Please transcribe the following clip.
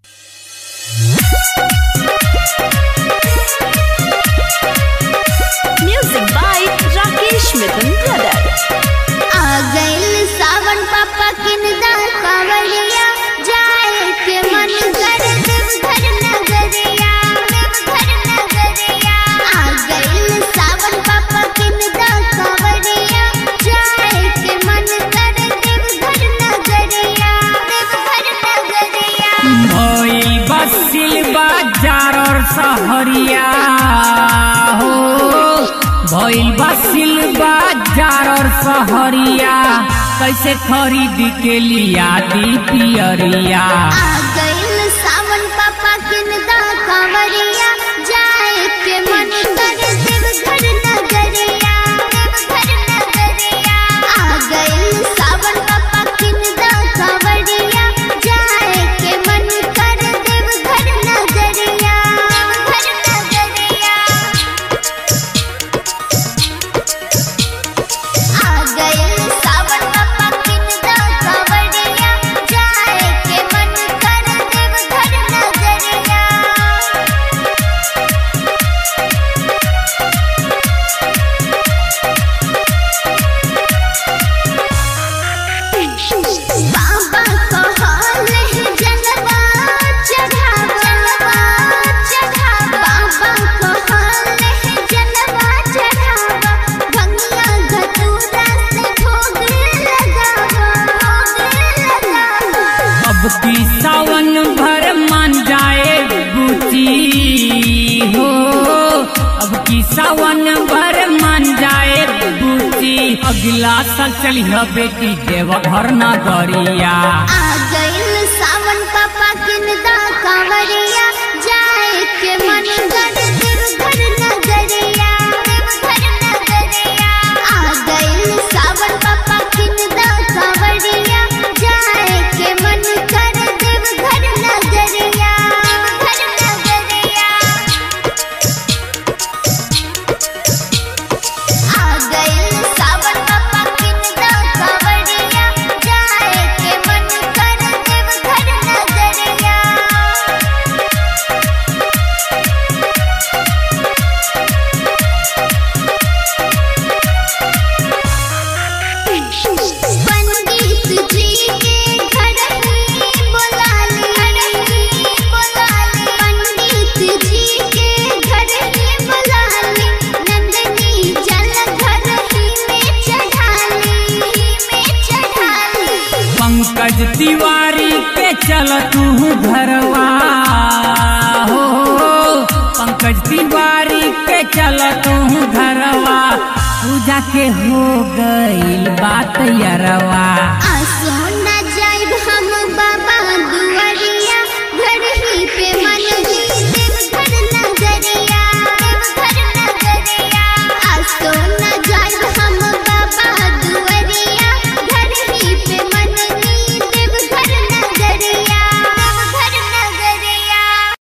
Music by Rakesh Mithun Brother. आ गइल सावन पापा किनदा कांवरिया जाए के मन कर देवघर नगरिया देवघर नगरिया आ गइल सावन पापा किनदा कांवरिया जाए के मन कर देवघर नगरिया देवघर नगरिया भइल बसिल बाजार और सहरिया हो भइल बसिल बाजार और सहरिया कैसे खरीद के लिया दी पियरिया आ गइल सावन पापा किनदा कांवरिया जाए के मन कर देवघर नगरिया देवघर नगरिया आ गइल सावन पापा किनदा कांवरिया जाए के मन कर देवघर नगरिया देवघर नगरिया आ गइल सावन पापा किनदा कांवरिया जाए के मन कर देवघर नगरिया बाबा कहले जनवा चढ़ावा चढ़ावा बाबा कहले जनवा चढ़ावा भंगिया घटूरा से भोग लगावा भोग लगावा अब की सावन भर मान जाए बुची हो अब की सावन भर मान जाए बुची अगला साल चली बेटी देवघर नगरिया आ गइल सावन पापा किनदा कांवरिया जाए के मन कर देवघर नगरिया देवघर नगरिया आ गइल सावन पापा किनदा कांवरिया जाए के मन कर देवघर नगरिया देवघर नगरिया आ गइल सावन पापा किनदा कांवरिया जाए के मन कर देवघर नगरिया पंडित जी के घर ही बुला ले बुला ले पंडित जी के घर ही बुला ले नंदनी जल घर ही में चढ़ा ले में चढ़ा ले पंकज तिवारी के चल तू घरवा हो पंकज तिवारी के चल तू घरवा पूजा के हो गईल बात यरवा आ